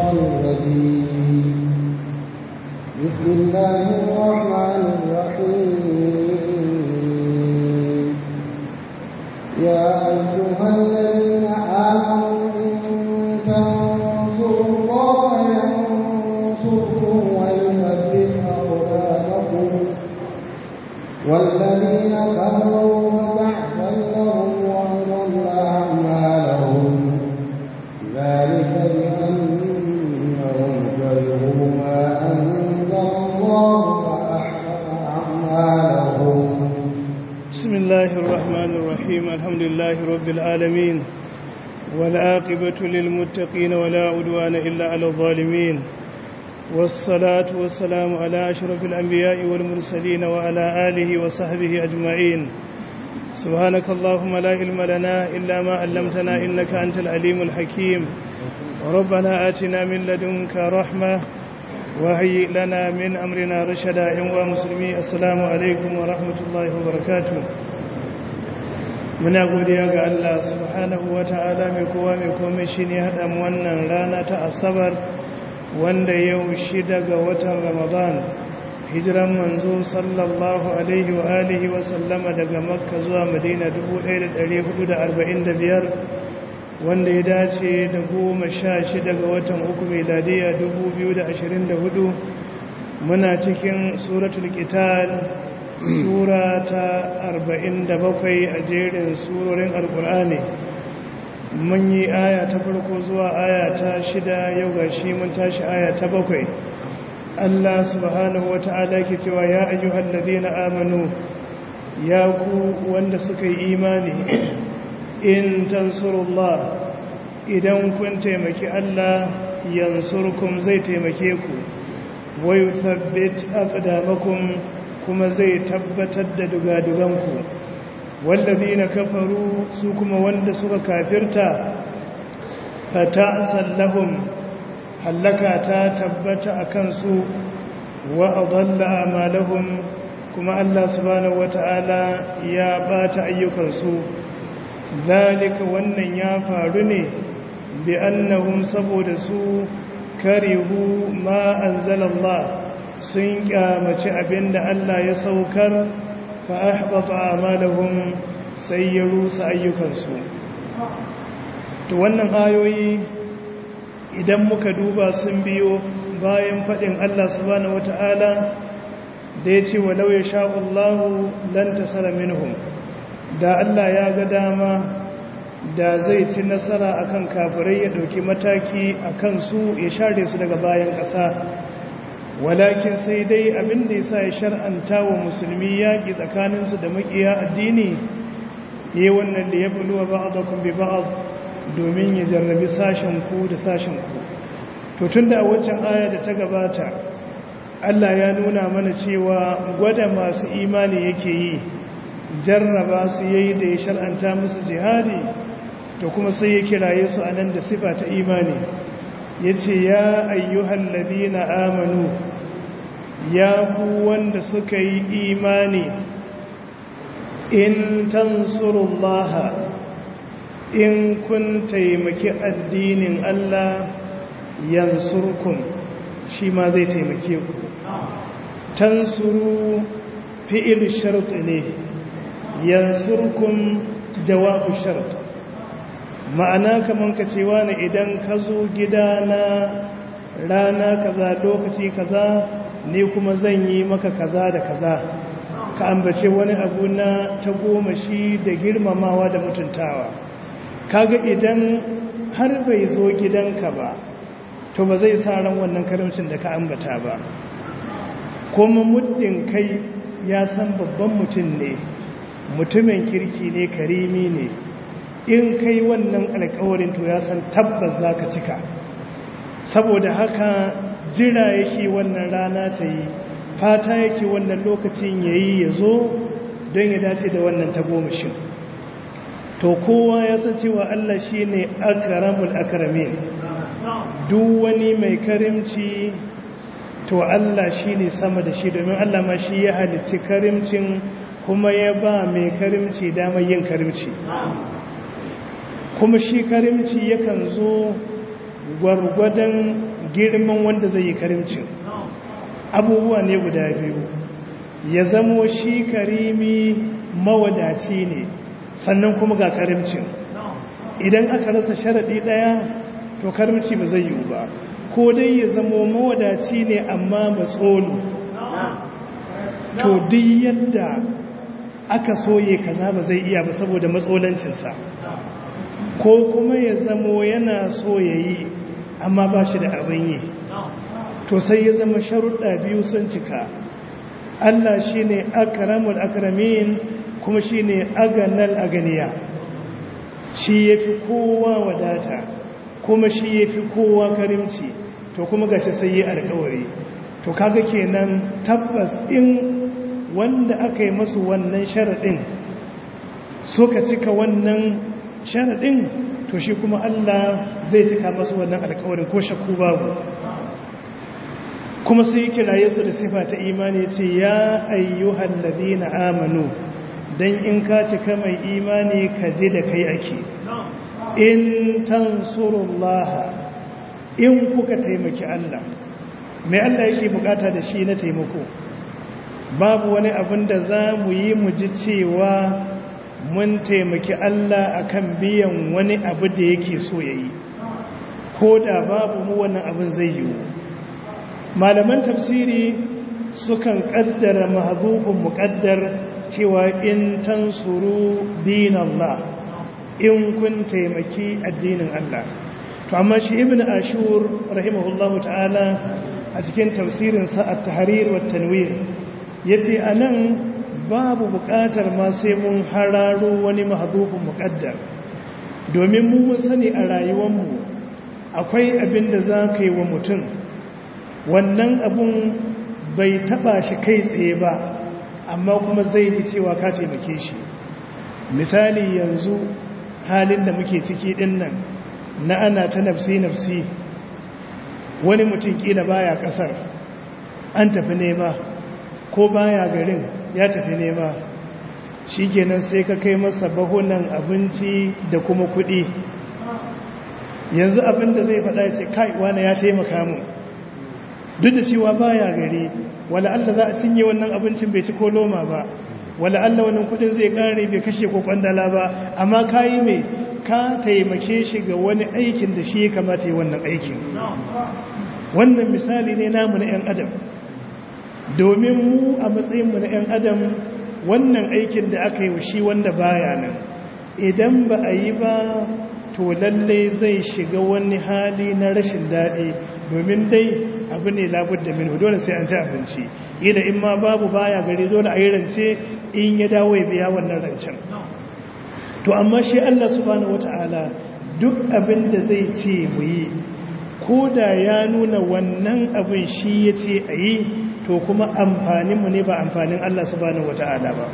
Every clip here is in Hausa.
الشيطان الرجيم بسم الله الرحمن الرحيم يا أيها الذين آمنوا إن تنصروا الله ينصركم ويثبت أقدامكم والذين كفروا فتعسا لهم وأضل أعمالهم ذلك بأنهم كرهوا ما أنزل الله فأحبط أعمالهم بسم الله الرحمن الرحيم الحمد لله رب العالمين والعاقبة للمتقين ولا عدوان إلا على الظالمين والصلاة والسلام على أشرف الأنبياء والمرسلين وعلى آله وصحبه أجمعين سبحانك اللهم لا علم لنا إلا ما علمتنا إنك أنت العليم الحكيم ربنا آتنا من لدنك رحمة وهيئ لنا من أمرنا رشدا يا مسلمي السلام عليكم ورحمة الله وبركاته muna godiya ga Allah subhanahu wata'ala mai kowa mai komai shine hada mu wannan rana ta asabar wanda yau shida ga watan Ramadan hijiran manzo sallallahu alaihi wa alihi wa sallama daga Makka zuwa Madina 1445 wanda ya dace da goma sha shida ga watan uku miladiya 2024 muna cikin suratul qital sura ta 47 a jerin surorin alkur'ani mun yi aya ta farko zuwa aya ta shida yau ga shi mun tashi aya ta bakwai Allah subhanahu wa ta'ala ke cewa ya ayyuhal ladina amanu ya ku wanda suka yi imani in tansurullah idan kun taimaki Allah yansurkum zai taimake ku wa yuthabbit aqdamakum kuma zai tabbatar da dugaduganku wallazi na kafaru su kuma wanda suka kafirta fata sallahum hallaka ta tabbata a kansu wa adalla amalahum kuma Allah subhanahu wata'ala ya bata ayyukansu zalika wannan ya faru ne bi annahum saboda su karihu ma anzalallah sun kyamaci abinda Allah ya saukar fa ahbata amalahum sai ya rusa ayyukansu to wannan ayoyi idan muka duba sun biyo bayan fadin Allah subhanahu wataala da yace walau ya sha'ullahu lan tasara minhum da Allah ya ga dama da zai ci nasara akan kafirai ya dauki mataki akan su ya share su daga bayan ƙasa walakin sai dai abin da yasa ya shar'anta wa musulmi yaki tsakaninsu da makiya addini yayin wannan da ya buluwa ba'dakum bi ba'd domin ya jarrabi sashen ku da sashen ku to tunda a waccan aya da ta gabata Allah ya nuna mana cewa gwada masu imani yake yi jarraba su yayi da ya shar'anta musu jihadi to kuma sai ya kiraye su anan da sifa ta imani yace ya ayyuhal ladina amanu ya ku wanda suka yi imani in tansurullaha in kun taimaki addinin Allah yansurkum shi ma zai taimake ku tansuru fi'il shart ne yansurkum jawabu shart ma'ana kaman ka cewa ne idan ka zo gidana rana kaza lokaci kaza ne kuma zan yi maka kaza da kaza ka ambace wani abu na ta goma shi da girmamawa da mutuntawa kaga idan har bai zo gidanka ba to ba zai sa ran wannan karamcin da ka ambata ba kuma muddin kai ya san babban mutum ne mutumin kirki ne karimi ne in kai wannan alkawarin to ya san tabbas za ka cika saboda haka jira yake wannan rana ta yi fata yake wannan lokacin ya yi ya zo don ya dace da wannan tagomashin to kowa ya san cewa Allah shi ne akaramul akaramin duk wani mai karimci to Allah shi ne sama da shi domin Allah ma shi ya halitti karimcin kuma ya ba mai karimci damar yin karimci kuma shi karimci yakan zo gwargwadon girman wanda zai yi karimcin abubuwa ne guda biyu ya zamo shi karimi mawadaci ne sannan kuma ga karimcin idan aka rasa sharaɗi ɗaya to karimci ba zai yiwu ba ko dai ya zamo mawadaci ne amma matsolo to duk yadda aka soye kaza ba zai iya ba saboda matsolancinsa ko kuma ya zamo yana so ya yi amma ba shi da abin yi to sai ya zama sharuɗa biyu sun cika Allah shi ne akaramul akaramin kuma shi ne aganal aganiya shi ya fi kowa wadata kuma shi ya fi kowa karimci to kuma gashi sai yi alkawari to kaga kenan tabbas in wanda aka yi masu wannan sharaɗin suka cika wannan sharaɗin to shi kuma Allah zai cika masu wannan alkawarin ko shakku babu kuma sai yi kiraye su da sifa ta imani ce ya ayyuhan ladina amanu dan in ka cika mai imani ka je da kai ake in tansurullah in kuka taimaki Allah mai Allah yake bukata da shi na taimako babu wani abin da za mu yi mu ji cewa mun taimaki Allah akan biyan wani abu da yake so ya yi ko da babu mu wannan abin zai yiwu malaman tafsiri sukan kaddara mahzufun muqaddar cewa in tansuru dinallah in kun taimaki addinin Allah to amma shi ibnu ashur rahimahullahu ta'ala a cikin tafsirin sa at-tahrir wa tanwir yace anan babu buƙatar ma sai mun hararo wani mahzufun muqaddar domin mu mun sani a rayuwar mu akwai abin da za ka yi wa mutum wannan abun bai taba shi kai tsaye ba amma kuma zai ji cewa ka taimake shi misali yanzu halin da muke ciki din nan na ana ta nafsi nafsi wani mutum kila baya kasar an tafi nema ko baya garin ya tafi nema shikenan sai ka kai masa bahunan abinci da kuma kuɗi yanzu abin da zai faɗa ce kai wani ya taimaka mu duk da cewa baya gari wala Allah za a cinye wannan abincin bai ci ko loma ba wala Allah wannan kudin zai kare bai kashe ko kwandala ba amma kayi mai ka taimake shi ga wani aikin da shi ya kamata yi wannan aikin wannan misali ne namu na 'yan adam domin mu a matsayinmu na 'yan adam wannan aikin da aka yi wa shi wanda baya nan idan ba a yi ba to lallai zai shiga wani hali na rashin daɗi domin dai abu ne labar da min dole sai an ci abinci ila in ma babu baya gari dole a yi rance in ya dawo ya biya wannan rancen to amma shi Allah subhanahu wata'ala duk abin da zai ce mu yi ko da ya nuna wannan abin shi ya ce a yi to kuma amfaninmu ne ba amfanin Allah subhanahu wata'ala ba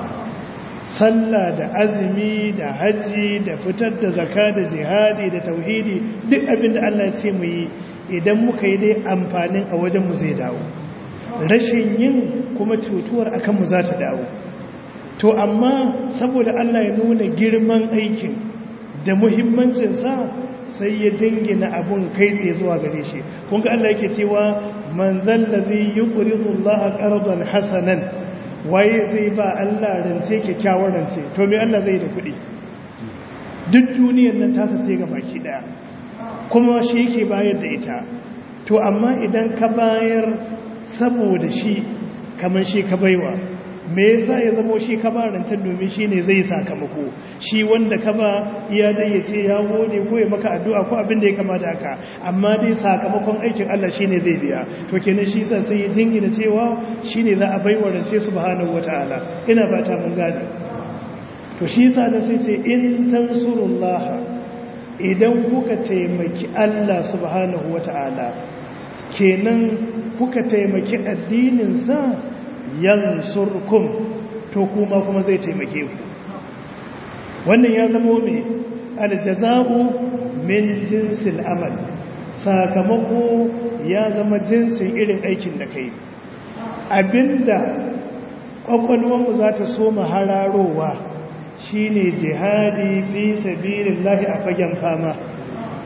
sallah da azumi da hajji da fitar da zaka da jihadi da tauhidi duk abin da Allah ya ce mu yi idan muka yi dai amfanin a wajenmu zai dawo rashin yin kuma cutuwar akan mu za ta dawo to amma saboda Allah ya nuna girman aikin da muhimmancinsa sai ya dingina abun kai tsaye zuwa gare shi kun ga Allah yake cewa man zallazi yuqridu Allah qardan hasanan waye zai ba Allah rance kyakkyawar rance to me Allah zai da kuɗi duk duniyar nan tasa sai ga baki daya kuma shi yake bayar da ita to amma idan ka bayar saboda shi kamar shi ka baiwa me yasa ya zama shi ka ba rancen domin shi ne zai sakamako shi wanda ka ba iya dai ya ce ya gode ko ya maka addu'a ko abin da ya kamata haka amma dai sakamakon aikin Allah shi ne zai biya to kenan shi sa sai ya jingina cewa shi ne za a baiwa rance subhanahu wata'ala ina ba ta mun gane to shi sa da sai ce in tansurullah idan kuka taimaki Allah subhanahu wata'ala kenan kuka taimaki addininsa yansurkum to kuma kuma zai taimake ku wannan ya zama mai aljaza'u min jinsil amal sakamako ya zama jinsin irin aikin da kai abinda kwakwalwarmu za ta so hararowa shine jihadi fi sabilillahi a fagen fama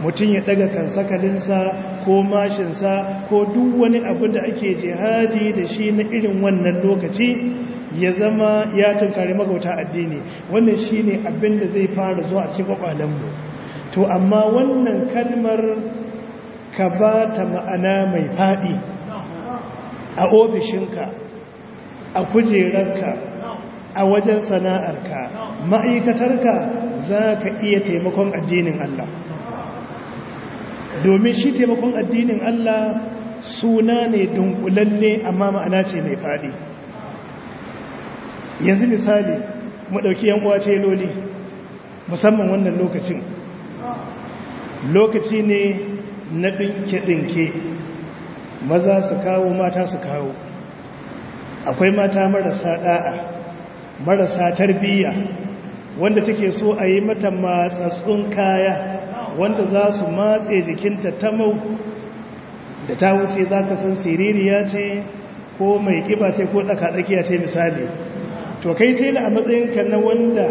mutum ya daga kansakalinsa ko mashinsa ko duk wani abu da ake jihadi da shi na irin wannan lokaci ya zama ya tunkari magauta addini wannan shi ne abin da zai fara zuwa cikin kwakwalenmu to amma wannan kalmar ka ba ta ma'ana mai faɗi a ofishinka a kujerarka a wajen sana'arka ma'aikatarka za ka iya taimakon addinin Allah domin shi taimakon addinin Allah suna ne dunkulalle amma ma'ana ce mai faɗi yanzu misali mu ɗauki yan uwa loli musamman wannan lokacin lokaci ne na ɗinke-ɗinke maza su kawo mata su kawo akwai mata marasa ɗa'a marasa tarbiyya wanda take so a yi mata matsatsun kaya wanda za su matse jikinta ta mau da ta wuce za ka san siririya ce ko mai kiba ce ko tsakatsakiya ce misali to kai ce a matsayinka na wanda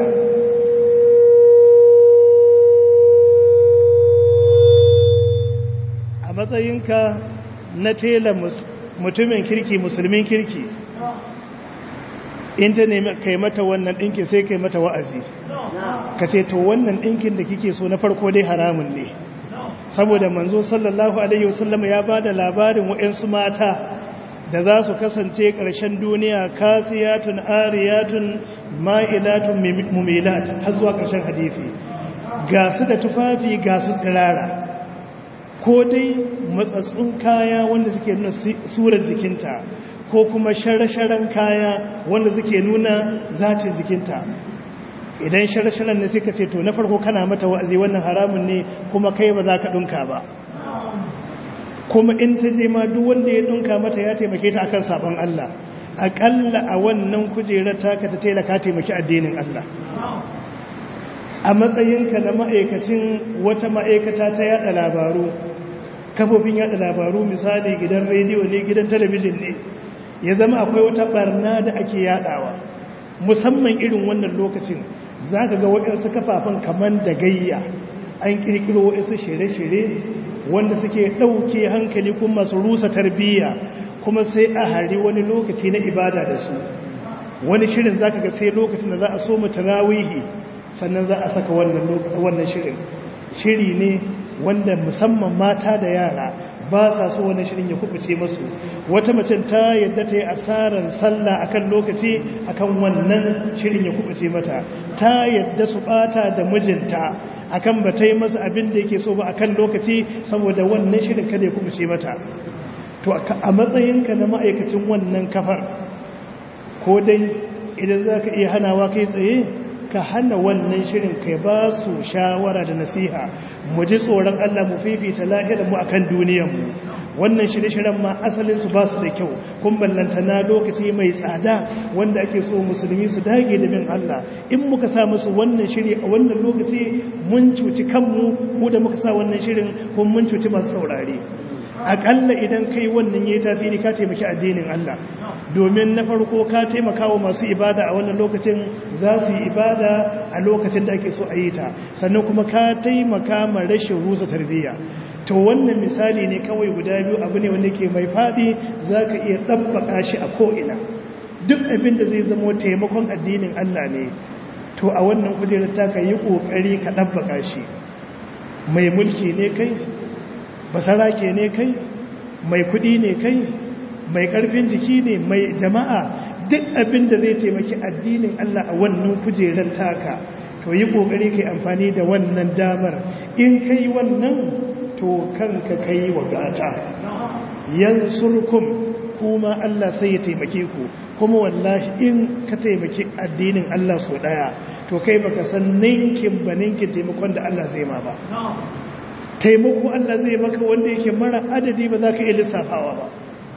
a matsayinka na tela mutumin kirki musulmin kirki in ta nemi kai mata wannan ɗinkin sai kai mata wa'azi ka ce to wannan ɗinkin da kike so na farko dai haramun ne saboda manzo sallallahu alaihi wasallam ya ba da labarin wa'yansu mata da za su kasance ƙarshen duniya kasiyatun ariyatun ma'ilatun mumilat har zuwa ƙarshen hadithi ga su da tufafi ga su tsirara ko dai matsatsun kaya wanda suke nuna surar jikinta ko kuma shara-sharan kaya wanda suke nuna zacin jikinta idan shara-sharan ne suka ce to na farko kana mata wa'azi wannan haramun ne kuma kai ba za ka ɗunka ba kuma in ta je ma duk wanda ya ɗunka mata ya taimake ta akan sabon Allah aƙalla a wannan kujerar taka ta tailaka taimaki addinin Allah a matsayinka na ma'aikacin wata ma'aikata ta yada labaru kafofin yada labaru misali gidan rediyo ne gidan talabijin ne ya zama akwai wata barna da ake yadawa musamman irin wannan lokacin za ka ga waɗansu kafafen kamar da gayya an ƙirƙiro waɗansu shirye-shirye wanda suke ɗauke hankali kuma masu rusa tarbiyya kuma sai a hari wani lokaci na ibada da su wani shirin za ka ga sai lokacin da za a so mutarawihi sannan za a saka wannan shirin shiri ne wanda musamman mata da yara ba sa so wani shirin ya kubuce masu wata mace ta yadda ta yi asarar sallah akan lokaci akan wannan shirin ya kubuce mata ta yadda su bata da mijinta akan ba ta yi masa abin da yake so ba akan lokaci saboda wannan shirin kada ya kubuce mata to a matsayinka na ma'aikacin wannan kafar ko dai idan za ka iya hanawa kai tsaye ka hana wannan shirin kai ba su shawara da nasiha mu ji tsoron Allah mu fifita lahirar mu akan duniyarmu wannan shirye-shiryen ma asalin su ba su da kyau kun ballanta na lokaci mai tsada wanda ake so musulmi su dage da bin Allah in muka sa musu wannan shiri a wannan lokaci mun cuci kanmu mu da muka sa wannan shirin kun mun cuci masu saurare akalla idan kai wannan yayi tafiri ka taimaki addinin Allah domin na farko ka taimaka wa masu ibada a wannan lokacin za su yi ibada a lokacin da ake so a yi ta sannan kuma ka taimaka ma rashin rusa tarbiyya to wannan misali ne kawai guda biyu abu ne wanda ke mai faɗi za ka iya ɗabbaka shi a ko'ina duk abin da zai zama taimakon addinin Allah ne to a wannan kujerar ta ka yi ƙoƙari ka ɗabbaka shi mai mulki ne kai basarake ne kai mai kuɗi ne kai mai ƙarfin jiki ne mai jama'a duk abin da zai taimaki addinin Allah a wannan kujerar taka to yi ƙoƙari kai amfani da wannan damar in kai wannan to kanka kai wa gata yansurkum kuma Allah sai ya taimake ku kuma wallahi in ka taimaki addinin Allah so daya to kai baka san ninkin ba ninkin taimakon da Allah zai ma ba taimako Allah zai maka wanda yake mara adadi ba za ka iya lissafawa ba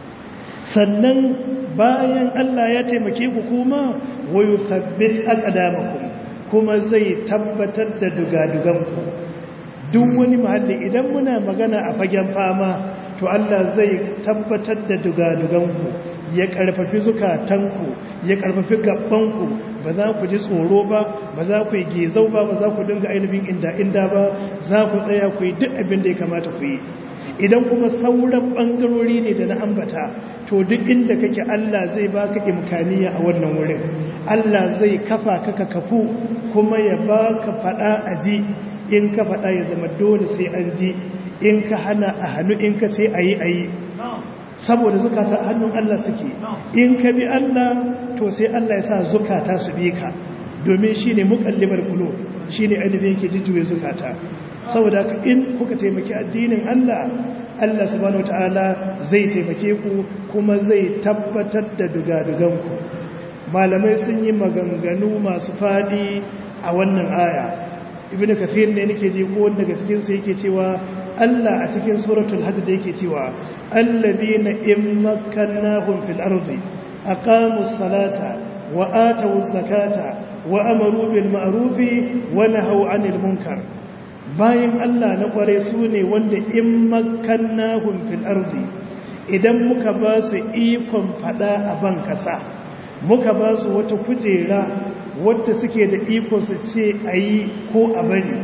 sannan bayan Allah ya taimake ku kuma wayo sabbit aqdamakum kuma zai tabbatar da dugaduganku duk wani mahalli idan muna magana a fagen fama to Allah zai tabbatar da dugaduganku ya karfafi zukatanku ya karfafi gabanku ba za ku ji tsoro ba ba za ku yi gezau ba ba za ku dinga ainihin inda inda ba za ku tsaya ku yi duk abin da ya kamata ku yi idan kuma sauran ɓangarori ne da na ambata to duk inda kake Allah zai baka imkaniya a wannan wurin Allah zai kafa ka ka kafu kuma ya baka faɗa a ji in ka faɗa ya zama dole sai an ji in ka hana a hannu in ka sai a yi a yi saboda zukata a hannun Allah suke in ka bi Allah to sai Allah ya sa zukata su bi ka domin shi ne mukallibar kulo shi ne ainihin yake jujjuwe zukata saboda in kuka taimaki addinin Allah Allah subhanahu wataala zai taimake ku kuma zai tabbatar da dugaduganku malamai sun yi maganganu masu fadi a wannan aya ibn kathir ne nake ji ko wanda daga cikin sa yake cewa Allah a cikin suratul hajj da yake cewa alladhina in makkannahum fil ardi aqamus salata wa atawuz zakata wa amaru bil ma'ruf wa nahaw 'anil munkar bayan Allah na kware su ne wanda in makkannahum fil ardi idan muka ba su ikon fada a ban kasa muka ba su wata kujera wadda suke da iko su ce a yi ko a bari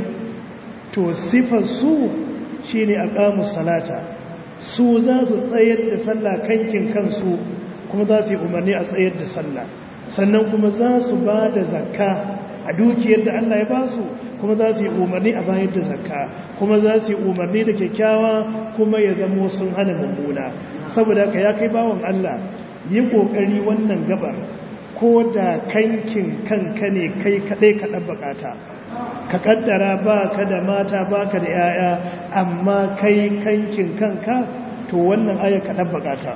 to sifar su shi ne a ƙamus salata su za su tsayar da sallah kankin kansu kuma za su yi umarni a tsayar da sallah sannan kuma za su ba da zakka a dukiyar da Allah ya ba su kuma za su yi umarni a bayar da zakka kuma za su yi umarni da kyakkyawa kuma ya zamo sun hana mummuna saboda ka ya kai bawan Allah yi ƙoƙari wannan gabar ko da kankin kanka ne kai kaɗai kaɗan bukata ka ƙaddara ba ka da mata ba ka da ‘ya'ya amma kai kankin kanka to wannan aya kaɗan bukata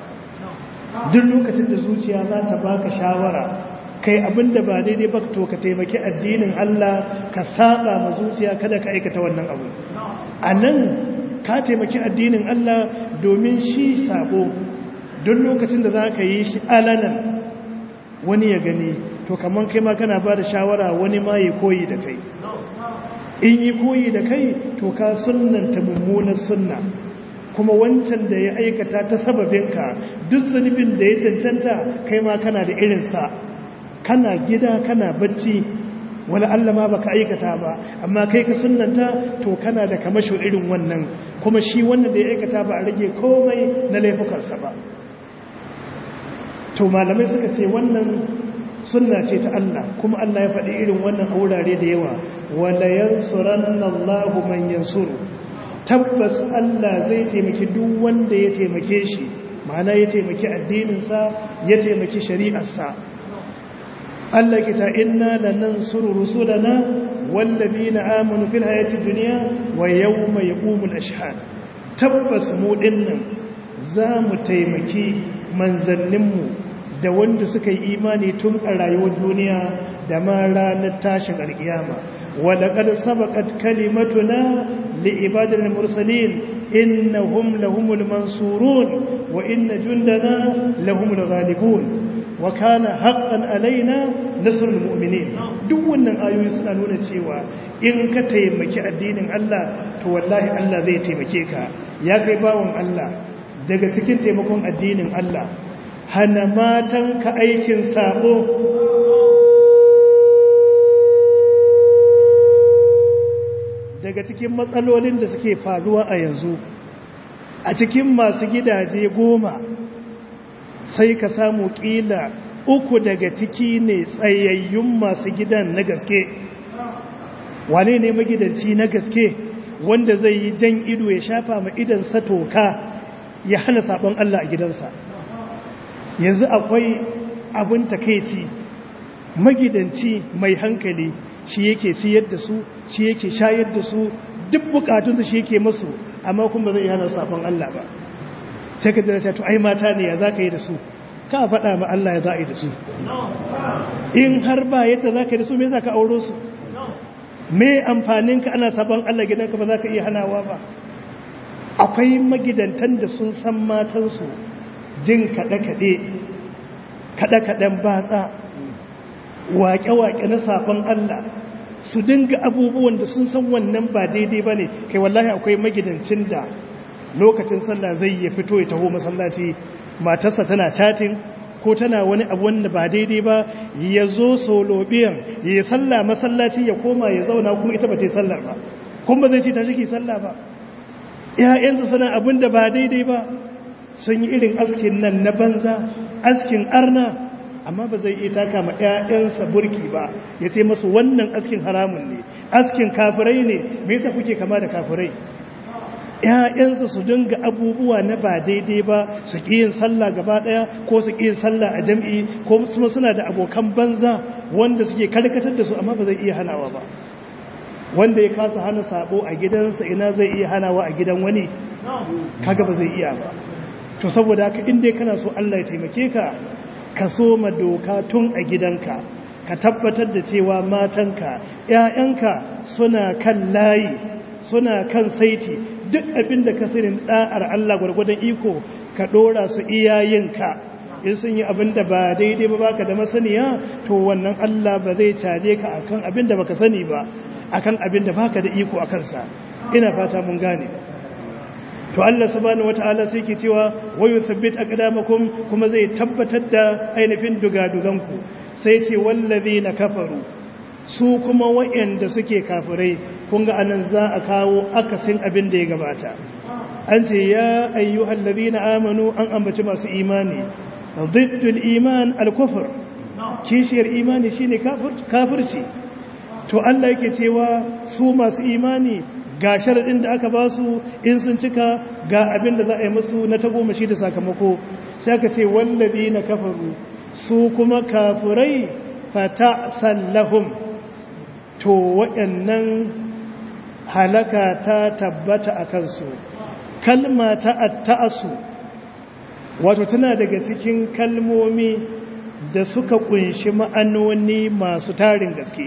duk lokacin da zuciya za ta baka shawara kai abin da ba daidai ba to ka taimaki addinin Allah ka saba ma zuciya kada ka aikata wannan abu a nan ka taimaki addinin Allah domin shi sabo duk lokacin da za ka yi shi alanan wani ya gani to kamar kai ma kana ba da shawara wani ma ya koyi da kai in yi koyi da kai to ka sunnanta mummunar sunna kuma wancan da ya aikata ta sababinka duk zunubin da ya cancanta kai ma kana da irinsa kana gida kana bacci wani Allah ma baka aikata ba amma kai ka sunnanta to kana da kamasho irin wannan kuma shi wannan da ya aikata ba a rage komai na laifukansa ba to malamai suka ce wannan sunna ce ta Allah kuma Allah ya faɗi irin wannan a wurare da yawa wala yansuranna Allahu man yansuru tabbas Allah zai taimaki duk wanda ya taimake shi ma'ana ya taimaki addininsa ya taimaki shari'arsa Allah ke ta inna lanansuru rusulana wallazina amanu fil hayati dunya wa yawma yaqumul ashhad tabbas mu dinnan za mu taimaki manzanninmu da wanda suka yi imani tun a rayuwar duniya da ma ranar tashin alkiyama ولقد سبقت كلمتنا لعباد المرسلين إنهم لهم المنصورون وإن جندنا لهم الغالبون وكان حقا علينا نصر المؤمنين duk wannan ayoyi suna nuna cewa in ka taimaki addinin Allah to wallahi Allah zai taimake ka ya kai bawon Allah daga cikin taimakon addinin Allah hana matan ka aikin sabo daga cikin matsalolin da suke faruwa a yanzu a cikin masu gidaje goma sai ka samu kila uku daga ciki ne tsayayyun masu gidan na gaske wane ne magidanci na gaske wanda zai yi jan ido ya shafa ma idansa toka ya hana sabon Allah a gidansa yanzu akwai abin takeici magidanci mai hankali shi yake siyar da su shi yake shayar da su duk bukatunsu shi yake masu amma kuma zai hana sabon Allah ba sai ka jira to ai mata ne ya za ka yi da su ka faɗa ma Allah ya za a yi da su in har ba yadda za ka yi da su me za ka auro su me amfanin ka ana sabon Allah gidanka ba za ka iya hanawa ba akwai magidantan da sun san matansu jin kaɗe-kaɗe kaɗe-kaɗen batsa waƙe-waƙe na sabon Allah su dinga abubuwan da sun san wannan ba daidai ba ne kai wallahi akwai magidancin da lokacin sallah zai ya fito ya taho masallaci matarsa tana chatin ko tana wani abu wanda ba daidai ba ya zo solobiyan ya yi sallah masallaci ya koma ya zauna kuma ita ba ta yi sallar ba kuma ba zai ce ta shi sallah ba ‘ya'yansa suna abin da ba daidai ba sun yi irin askin nan na banza askin arna amma ba zai iya taka ma ‘ya'yansa burki ba ya ce masu wannan askin haramun ne askin kafirai ne me yasa kuke kama da kafirai ‘ya'yansa su dinga abubuwa na ba daidai ba su ƙi yin sallah gaba ɗaya ko su ƙi yin sallah a jam'i ko kuma suna da abokan banza wanda suke karkatar da su amma ba zai iya hanawa ba wanda ya kasa hana sabo a gidansa ina zai iya hanawa a gidan wani kaga ba zai iya ba to saboda haka inda kana so Allah ya taimake ka ka soma doka tun a gidanka ka tabbatar da cewa matanka ƴaƴanka suna kan layi suna kan saiti duk abin da ka sani da'ar Allah gwargwadon iko ka dora su iyayenka in sun yi abin da ba daidai ba baka da masaniya to wannan Allah ba zai caje ka akan abin da baka sani ba akan abin da baka da iko a kansa ina fata mun gane to Allah subhanahu wataala sai ke cewa wa yuthabbit aqdamakum kuma zai tabbatar da ainihin dugaduganku sai ce wallazina kafaru su kuma wayanda suke kafirai kun ga anan za a kawo akasin abin da ya gabata an ce ya ayyuhal ladina amanu an ambaci masu imani diddul iman al-kufr kishiyar imani shine kafirci to Allah yake cewa su masu imani ga sharaɗin da aka ba su in sun cika ga abin da za a yi musu na tagomashi da sakamako sai aka ce wallabi na kafaru su kuma kafurai fata sallahum to waɗannan halaka ta tabbata a kansu kalma ta atta'asu wato tana daga cikin kalmomi da suka kunshi ma'anoni masu tarin gaske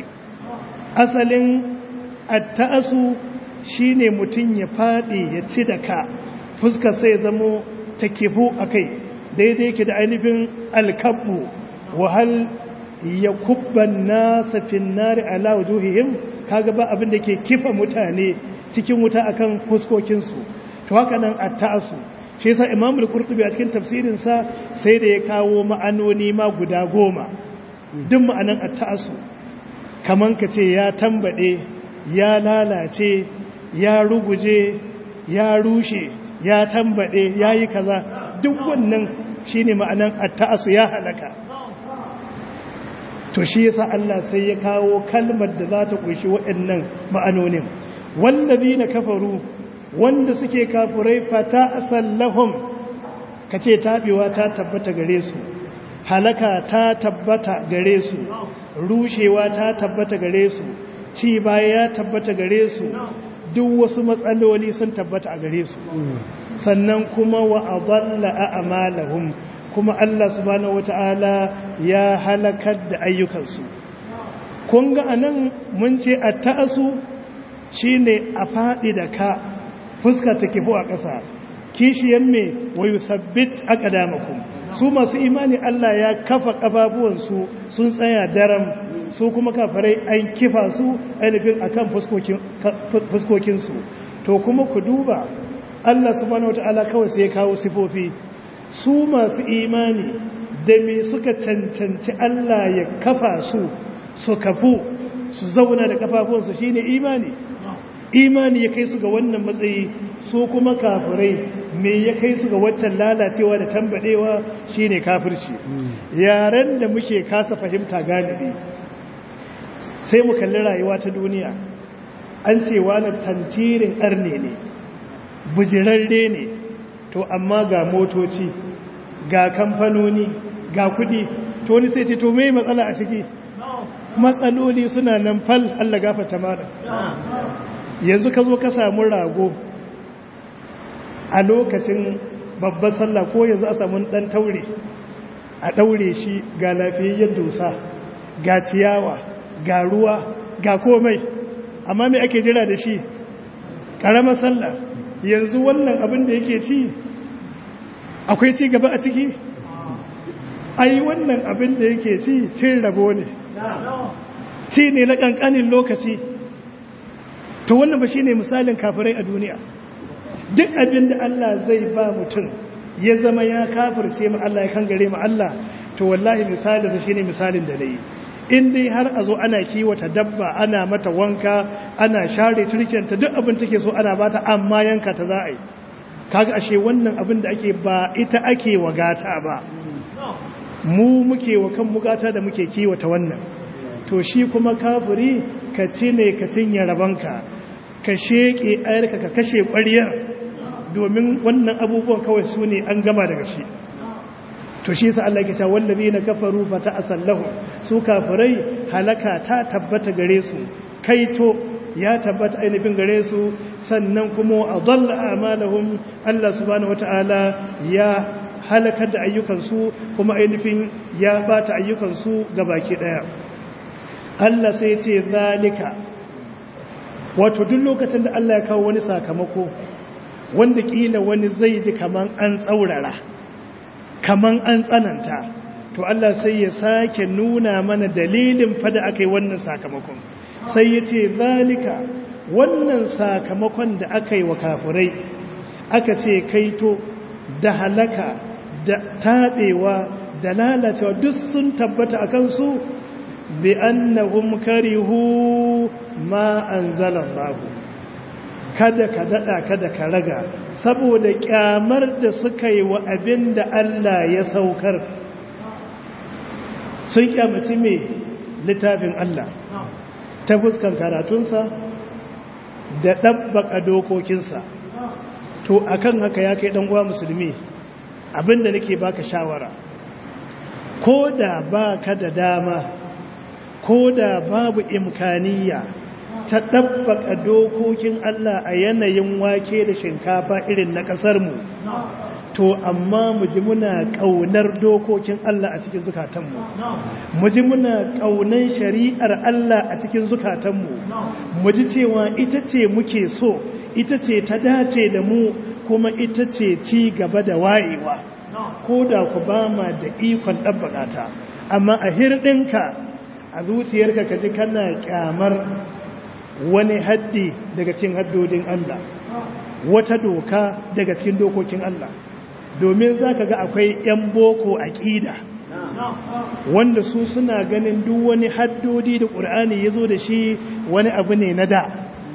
asalin atta'asu shine mutum ya faɗi ya ci da ka fuska sai zamo ta kifu a kai daidai ke da ainihin alkabu wahal ya kubban nasa finnari ala wujuhihim kaga ba abin da ke kifa mutane cikin wuta akan fuskokinsu to haka nan atta'asu shi yasa imamul qurtubi a cikin tafsirinsa sai da ya kawo ma'anoni ma guda goma duk ma'anan atta'asu kaman ka ce ya tambade ya lalace ya ruguje ya rushe ya tambade ya yi kaza duk wannan shi ne ma'anan atta'asu ya halaka to shi yasa Allah sai ya kawo kalmar da za ta ƙunshi waɗannan ma'anonin wallazi na kafaru wanda suke kafurai fata asallahum ka ce taɓewa ta tabbata gare su halaka ta tabbata gare su rushewa ta tabbata gare su ci baya ya tabbata gare su duk wasu matsaloli sun tabbata a gare su sannan kuma wa adalla a'malahum kuma Allah subhanahu wata'ala ya halakar da ayyukansu kun ga anan mun ce at-ta'asu shine a fadi da ka fuska ta kifu a ƙasa kishiyan me wa yuthabbit aqdamakum su masu imani Allah ya kafa kafafuwansu sun tsaya daram su kuma kafarai an kifa su ainihin akan fuskokinsu to kuma ku duba Allah subhanahu wata'ala kawai sai ya kawo sifofi su masu imani da me suka cancanci Allah ya kafa su su kafu su zauna da kafafuwansu shine imani imani ya kai su ga wannan matsayi su kuma kafirai me ya kai su ga waccan lalacewa da tambadewa shine kafirci yaren da muke kasa fahimta galibi sai mu kalli rayuwa ta duniya an ce wani tantirin arne ne bujirarre ne to amma ga motoci ga kamfanoni ga kudi to wani sai ce to mai matsala a ciki matsaloli suna nan fal Allah gafata mara yanzu ka zo ka samu rago a lokacin babban sallah ko yanzu a samu dan taure a daure shi ga lafiyayyen dosa ga ciyawa ga ruwa ga komai amma me ake jira da shi ƙaramar sallah yanzu wannan abin da yake ci akwai ci gaba a ciki ai wannan abin da yake ci cin rabo ne ci ne na ƙanƙanin lokaci to wannan ba shi ne misalin kafirai a duniya duk abin da Allah zai ba mutum ya zama ya kafirce mu Allah ya kangare mu Allah to wallahi misalin da shine misalin da nayi in dai har a zo ana kiwata dabba ana mata wanka ana share turkenta duk abin take so ana bata amma yanka ta za a yi kaga ashe wannan abin da ake ba ita ake wagata ba mu muke wa kan mugata da muke kiwata wannan to shi kuma kafiri ka ci ne ka cinye rabanka ka sheƙe ayarka ka kashe ƙwariyar domin wannan abubuwan kawai su ne an gama daga shi to shi sa Allah ke ta wallabi na kafaru fa ta asallahu su kafirai halaka ta tabbata gare su kaito ya tabbata ainihin gare su sannan kuma a dalla amalahum Allah subhanahu wataala ya halakar da ayyukansu kuma ainihin ya bata ayyukansu baki daya Allah sai ce zalika wato duk lokacin da Allah ya kawo wani sakamako wanda kila wani zai ji kaman an tsaurara kaman an tsananta to Allah sai ya sake nuna mana dalilin fada aka yi wannan sakamakon sai ya ce zalika wannan sakamakon da aka yi wa kafurai aka ce kaito da halaka da taɓewa da lalacewa duk sun tabbata a kansu bi annahum karihu ma anzalallahu kada ka dada kada ka raga saboda kyamar da suka yi wa abin da Allah ya saukar sun kyamaci mai littafin Allah ta fuskan karatunsa da ɗabbaka dokokinsa to akan haka ya kai uwa musulmi abinda nake baka shawara ko da ba ka da dama ko da babu imkaniya ta ɗabbaka dokokin Allah a yanayin wake da shinkafa irin na ƙasarmu to amma mu ji muna ƙaunar dokokin Allah a cikin zukatanmu mu ji muna ƙaunar shari'ar Allah a cikin zukatanmu mu ji cewa ita ce muke so ita ce ta dace da mu kuma ita ce ci gaba da wayewa ko da ku ba ma da ikon ɗabbaƙa ta amma a hirɗinka a zuciyarka ka ji kana ƙyamar wani haddi daga cikin haddodin Allah wata doka daga cikin dokokin Allah domin za ka ga akwai 'yan boko aƙida wanda su suna ganin duk wani haddodi da ƙur'ani ya zo da shi wani abu ne na da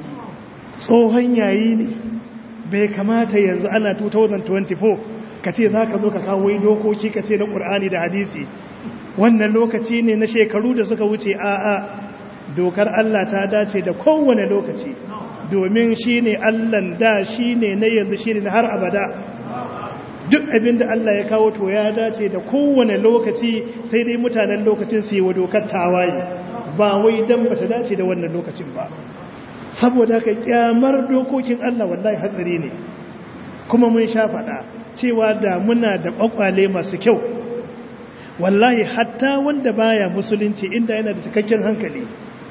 tsohon yayi ne bai kamata yanzu ana 2024 ka ce za ka zo ka kawo dokoki ka ce na ƙur'ani da hadisi wannan lokaci ne na shekaru da suka wuce a'a dokar Allah ta dace da kowane lokaci domin shi ne Allahn da shi ne na yanzu shi ne na har abada duk abin da Allah ya kawo to ya dace da kowane lokaci sai dai mutanen lokacin su yi wa dokar tawaye ba wai don ba ta dace da wannan lokacin ba saboda ka kyamar dokokin Allah wallahi hatsari ne kuma mun sha faɗa cewa da muna da ƙwaƙwale masu kyau wallahi hatta wanda baya musulunci inda yana da cikakken hankali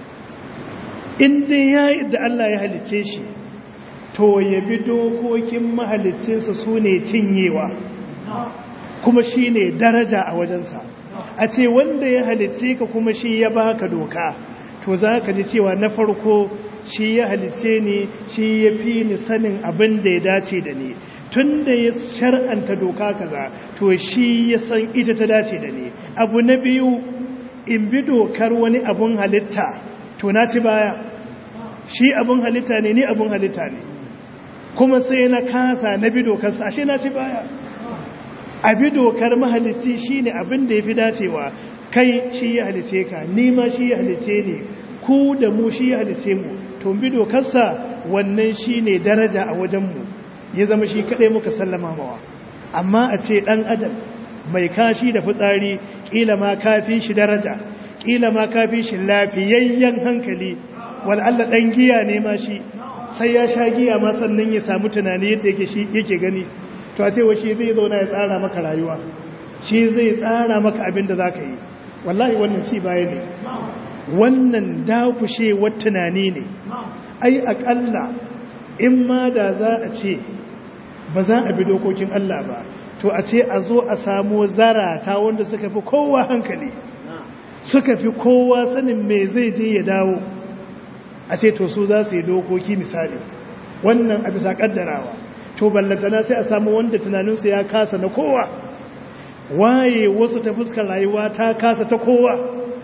inda ya da Allah ya halice shi to ya bi dokokin mahalicinsa su ne cinyewa kuma shi ne daraja a wajensa a ce wanda ya halice ka kuma shi ya baka doka to za ka ji cewa na farko shi ya halice ni shi ya fi ni sanin abin da ya dace da ni tun da ya shar'anta doka kaza to shi ya san ita ta dace da ni abu na biyu in bi dokar wani abun halitta to na ci baya shi abun halitta ne ni abun halitta ne kuma sai na kasa na bi dokarsa ashe na ci baya a bi dokar mahalicci shi ne abin da ya fi dacewa kai shi ya halice ka ni ma shi ya halice ne ku da mu shi ya halice mu to bi dokarsa wannan shi ne daraja a wajenmu ya zama shi kaɗai muka sallama mawa amma a ce ɗan adam mai kashi da fitsari ƙila ma kafi shi daraja ƙila ma kafi shi lafiyayyen hankali wal'alla ɗan giya ne ma shi sai ya sha giya ma sannan ya samu tunani yadda yake gani to a ce wa shi zai zauna ya tsara maka rayuwa shi zai tsara maka abin da za ka yi wallahi wannan ci baya ne wannan dakushewar tunani ne ai aƙalla in ma da za a ce ba za a bi dokokin Allah ba to a ce a zo a samu zarata wanda suka fi kowa hankali suka fi kowa sanin me zai je ya dawo a ce to su za su yi dokoki misali wannan a bisa kaddarawa to to ballantana sai a samu wanda tunaninsu ya kasa na kowa waye wasu ta fuskar rayuwa ta kasa ta kowa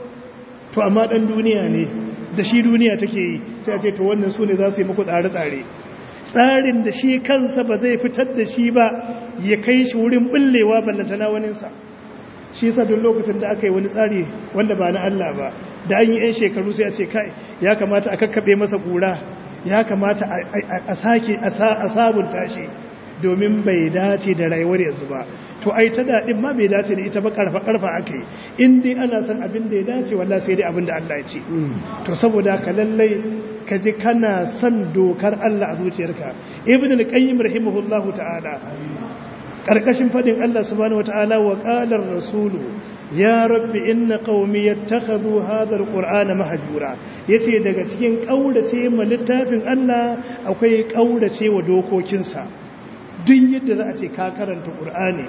to amma dan duniya ne da shi duniya take yi sai a ce to wannan su ne za su yi muku tsare-tsare tsarin da shi kansa ba zai fitar da shi ba ya kai shi wurin bullewa ballantana waninsa shi yasa duk lokacin da aka yi wani tsari wanda ba na Allah ba da an yi 'yan shekaru sai a ce kai ya kamata a kakkaɓe masa kura ya kamata a sake a sabunta shi domin bai dace da rayuwar yanzu ba to ai ta daɗin ma bai dace da ita ba karfa karfa aka yi in dai ana son abin da ya dace walla sai dai abin da Allah ya ce to saboda ka lallai ka ji kana son dokar Allah a zuciyarka ibn al-qayyim rahimahullahu ta'ala karkashin fadin Allah subhanahu wata'ala wa qala ar-rasulu ya rabbi inna qaumi yattakhadhu hadha al-qur'ana mahjura yace daga cikin kaurace ma littafin Allah akwai kaurace wa dokokinsa duk yadda za a ce ka karanta qur'ani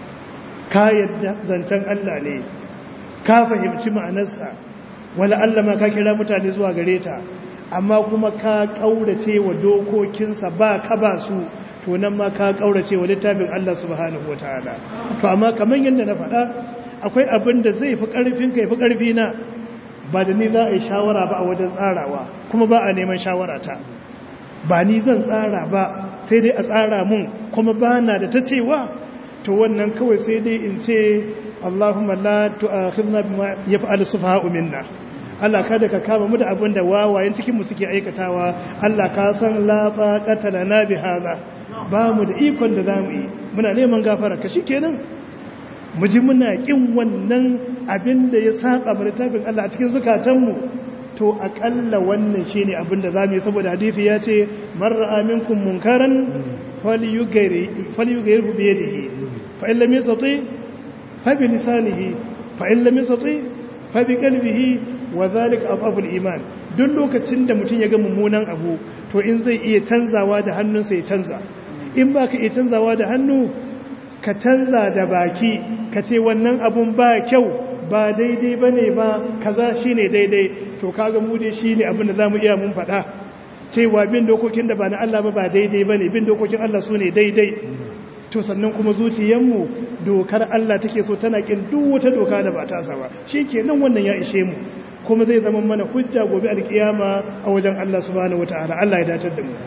ka yadda zancen Allah ne ka fahimci ma'anarsa wala Allah ma ka kira mutane zuwa gare ta amma kuma ka kaurace wa dokokinsa ba ka ba su to nan ma ka kaurace wa littafin Allah subhanahu wataala to amma kaman yadda na faɗa akwai abin da zai fi ƙarfin ka fi ƙarfi na ba da ni za a yi shawara ba a wajen tsarawa kuma ba a neman shawara ta ba ni zan tsara ba sai dai a tsara mun kuma ba na da ta cewa to wannan kawai sai dai in ce Allahumma la tu'akhidna bima yaf'alu sufaha'u minna Allah kada ka kama mu da abin da wawayen cikin mu suke aikatawa Allah ka san la taqata lana bi hadha ba mu da ikon da zamu yi muna neman gafara ka shikenan mu ji muna kin wannan abin da ya saba mu littafin Allah a cikin zukatanmu to akalla wannan shine abin da zamu yi saboda hadisi ya ce man ra'a minkum munkaran falyughayyirhu bi yadihi fa in lam yastati fa bi lisanihi fa in lam yastati fa bi qalbihi wa dhalika afaful iman duk lokacin da mutum ya ga mummunan abu to in zai iya canzawa da hannunsa ya canza in baka iya canzawa da hannu ka canza da baki ka ce wannan abun ba kyau ba daidai ba ne ba kaza shi ne daidai to kaga mu dai shi ne abin da za mu iya mun faɗa cewa bin dokokin da ba na Allah ba ba daidai ba ne bin dokokin Allah su ne daidai to sannan kuma zuciyarmu dokar Allah take so tana kin duk wata doka da ba ta ba shi ke nan wannan ya ishe mu kuma zai zama mana hujja gobe alkiyama a wajen Allah subhanahu wataala Allah ya dace da mu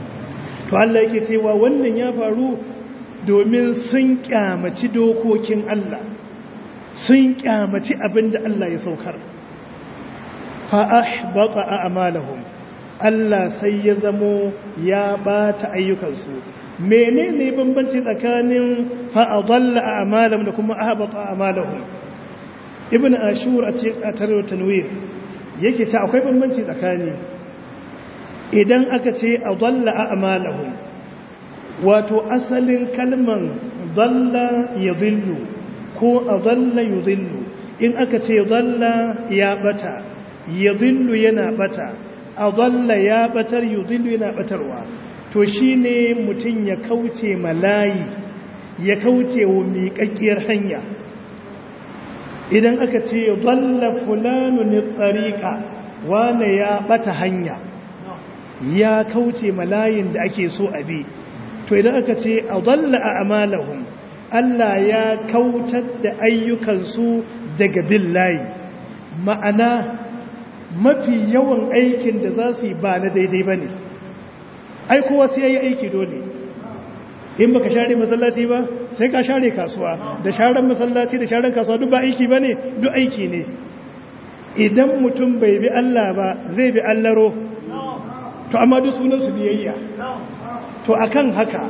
to Allah yake cewa wannan ya faru domin sun kyamaci dokokin Allah sun kyamaci abin da Allah ya saukar fa'ahbata a amalahum Allah sai ya zamo ya bata ayyukansu menene bambanci tsakanin fa'adalla a amalahum da kuma ahbata a amalahum ibn ashur a tarar tanwir yake ta akwai bambanci tsakani idan aka ce adalla a amalahum wato asalin kalman dalla ya zillu ko a dalla ya zillu in aka ce dalla ya bata ya zillu yana bata a dalla ya batar ya zillu yana batarwa to shi ne mutum ya kauce malayi ya kauce wa miƙaƙƙiyar hanya idan aka ce dalla fulanu ne tsariƙa wane ya bata hanya ya kauce malayin da ake so a bi to idan aka ce a dalla a amalahum Allah ya kautar da ayyukansu daga bin layi ma'ana mafi yawan aikin da za su yi ba na daidai ba ne aikowa sai ya yi aiki dole in baka share masallaci ba sai ka share kasuwa da sharan masallaci da sharan kasuwa duk ba aiki ba ne duk aiki ne idan mutum bai bi Allah ba zai bi allaro to amma duk sunansu biyayya to akan haka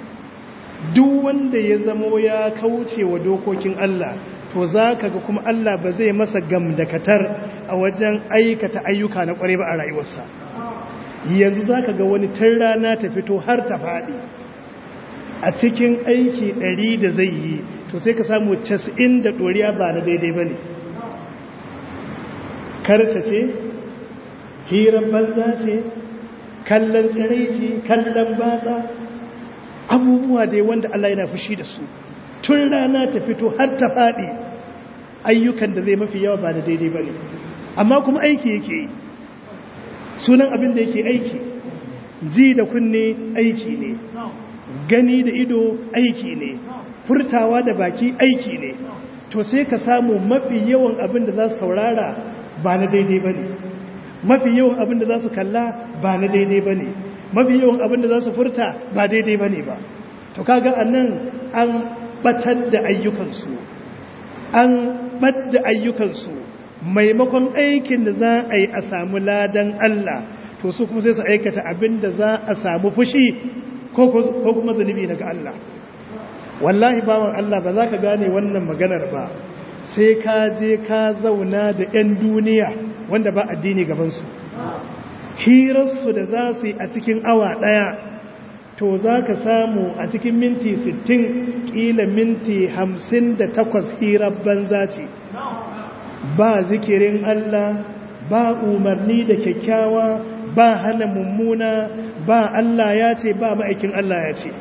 duk wanda ya zamo ya kauce wa dokokin Allah to za ka ga kuma Allah ba zai masa gamdakatar a wajen aikata ayyuka na ƙware ba a rayuwarsa yanzu za ka ga wani tun rana ta fito har ta faɗi a cikin aiki ɗari da zai yi to sai ka samu casa'in da ɗoriya ba na daidai ba ne karta ce hirar banza ce kallon tsiraici kallon batsa abubuwa dai wanda Allah yana fushi da su tun rana ta fito har ta faɗi ayyukan da zai mafi yawa ba da daidai ba ne amma kuma aiki yake yi sunan abin da yake aiki ji da kunne aiki ne gani da ido aiki ne furtawa da baki aiki ne to sai ka samu mafi yawan abin da za su saurara ba na daidai ba ne mafi yawan abin da za su kalla ba na daidai ba ne mafi yawan abin da za su furta ba daidai ba ne ba to kaga a nan an batar da ayyukansu an ɓadda ayyukansu maimakon aikin da za a yi a samu ladan Allah to su kuma sai su aikata abin da za a samu fushi ko kuma zunubi daga Allah wallahi bawan Allah ba za ka gane wannan maganar ba sai ka je ka zauna da 'yan duniya wanda ba addini gabansu hirarsu da za su yi a cikin awa ɗaya to za ka samu a cikin minti 60 ƙila minti 58 hirar banza ce ba zikirin Allah ba umarni da kyakkyawa ba hana mummuna ba Allah ya ce ba ma'aikin Allah ya ce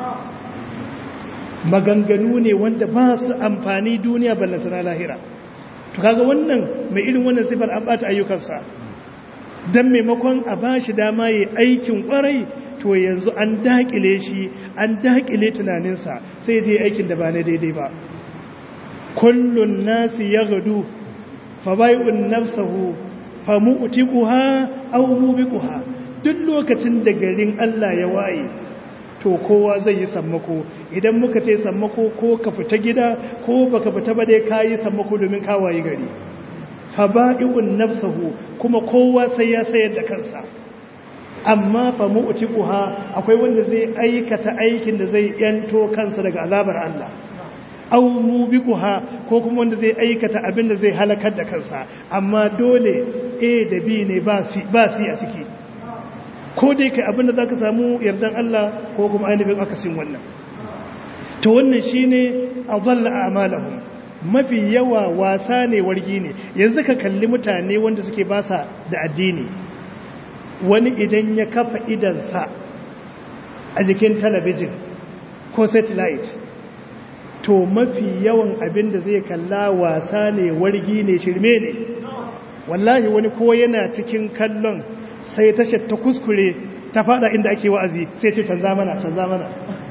maganganu ne wanda ba su amfani duniya ballantana lahira to kaga wannan mai irin wannan sifar an bata ayyukansa dan maimakon a bashi dama yi aikin kwarai to yanzu an dakile shi an dakile tunaninsa sai je aikin da ba na daidai ba kullun nasi yaghdu fa bai'un nafsuhu fa mu'tiquha aw mubiquha duk lokacin da garin Allah ya waye to kowa zai yi sammako idan muka ce sammako ko ka fita gida ko baka fita ba dai kayi sammako domin ka waye gari fa ba'i'un nafsuhu kuma kowa sai ya sayar da kansa amma fa mu'tiquha akwai wanda zai aikata aikin da zai yanto kansa daga azabar Allah aw mubiquha ko kuma wanda zai aikata abin da zai halakar da kansa amma dole A da B ne ba C ba C a ciki ko dai kai abin da zaka samu yardan Allah ko kuma ainihin akasin wannan to wannan shine adalla a'malahum mafi yawa wasa ne wargi ne yanzu ka kalli mutane wanda suke basa da addini wani idan ya kafa idansa a jikin talabijin ko satellite to mafi yawan abin da zai kalla wasa ne wargi ne shirme ne wallahi wani ko yana cikin kallon sai tashar ta kuskure ta fada inda ake wa'azi sai ce canza mana canza mana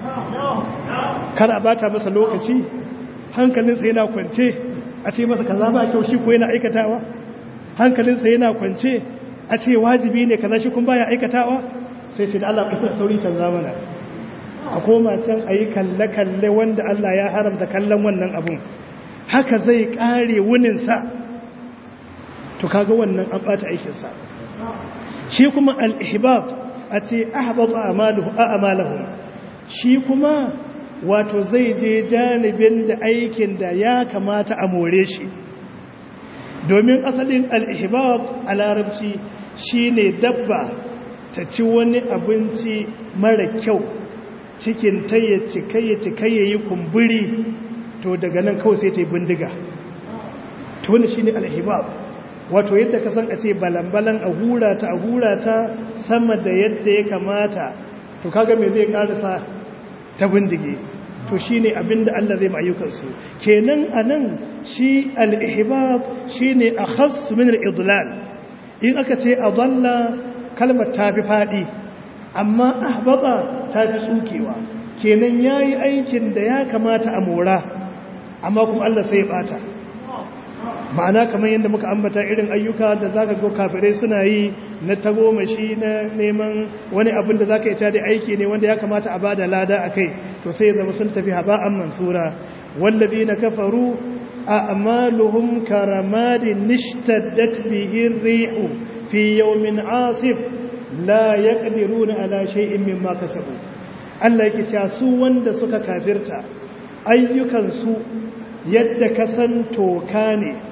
kada bata masa lokaci hankalinsa yana kwance a ce masa kaza ba kyau shi ko yana aikatawa hankalinsa yana kwance a ce wajibi ne kaza shi kun baya aikatawa sai ce da Allah ka sauri canza mana a koma can a yi kalle-kalle wanda Allah ya haramta kallon wannan abun haka zai kare wuninsa to kaga wannan an ɓata aikinsa shi kuma al'ihbab a ce ahbab a'amalahu shi kuma wato zai je janibin da aikin da ya kamata a more shi domin asalin al'ihbab a larabci shi ne dabba ta ci wani abinci mara kyau cikin ta ya cikaye cikaye yi kumburi to daga nan kawai sai ta yi bindiga to wani shi ne alhibab wato yadda ka san a ce balambalan a hura ta a hura ta sama da yadda ya kamata to kaga me zai karasa ta bindige to shi ne abinda Allah zai ma'ayyukansu kenan a nan shi al'ihibab shi ne a khas min al'idlal in aka ce a dalla kalmar ta fi faɗi amma ahbaba ta fi tsukewa kenan ya yi aikin da ya kamata a mora amma kuma Allah sai ya ɓata ma'ana kamar yadda muka ambata irin ayyuka da za ka go kafirai suna yi na tagomashi na neman wani abin da za ka ita da aiki ne wanda ya kamata a ba da lada a kai to sai zama sun tafi haba'an mansura wallabi na kafaru a amaluhum karamadin nishtaddat bihin rihu fi yawmin asif la yaqdiruna ala shay'in mimma kasabu Allah yake cewa su wanda suka kafirta ayyukan su yadda kasan toka ne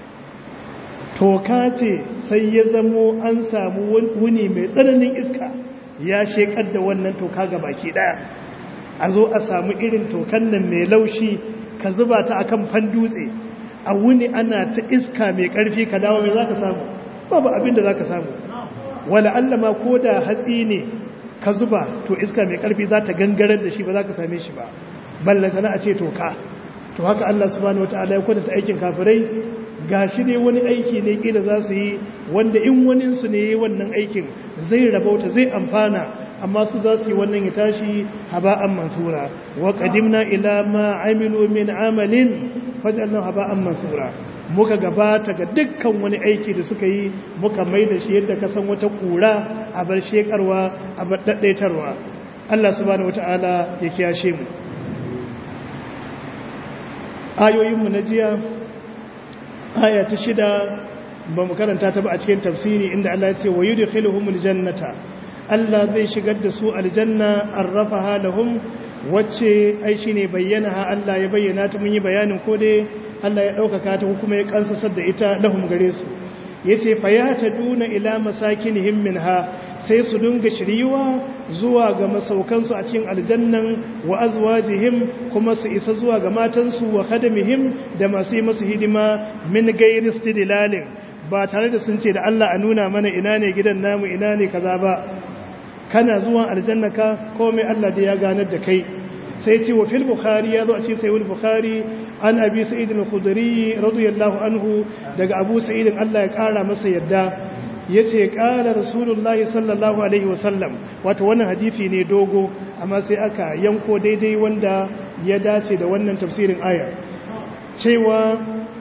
toka ce sai ya zamo an samu wuni mai tsananin iska ya shekar da wannan toka ga baki daya a zo a samu irin tokan nan mai laushi ka zuba ta akan fan dutse a wuni ana ta iska mai karfi ka dawo mai zaka samu babu abin da zaka samu wala Allah ma ko da hatsi ne ka zuba to iska mai karfi za ta gangarar da shi ba za ka same shi ba ballanta na a ce toka to haka Allah subhanahu wataala ya kwatanta aikin kafirai gashi ne wani aiki ne kila za su yi wanda in waninsu ne yi wannan aikin zai rabauta zai amfana amma su za su yi wannan ya tashi haba'an mansura wa qadimna ila ma amilu min amalin fajalna haba'an mansura muka gabata ga dukkan wani aiki da suka yi muka mai da shi yadda ka san wata kura a bar shekarwa a bar daddaitarwa Allah subhanahu wata'ala ya kiyashe mu ayoyinmu na jiya aya ta shida ba mu karanta ta ba a cikin tafsiri inda Allah ya ce wa yudkhiluhumul jannata Allah zai shigar da su aljanna arrafaha lahum wacce ai shine bayyana ha Allah ya bayyana ta mun yi bayanin ko dai Allah ya ɗaukaka ta kuma ya kansasar da ita lahum gare su yace fayataduna ila masakinihim minha sai su dunga shiriwa zuwa ga masaukansu a cikin aljannan wa azwajihim kuma su isa zuwa ga matansu wa khadamihim da masu yi masu hidima min gairi istidlalin ba tare da sun ce da Allah a nuna mana ina ne gidan namu ina ne kaza ba kana zuwa aljanna ka komai Allah da ya ganar da kai sai ce wa fil bukhari ya zo a ce sai wal bukhari an abi sa'id al-khudri radiyallahu anhu daga abu sa'id Allah ya kara masa yadda yace qala rasulullahi sallallahu alaihi wasallam wato wannan hadisi ne dogo amma sai aka yanko daidai wanda ya dace da wannan tafsirin aya cewa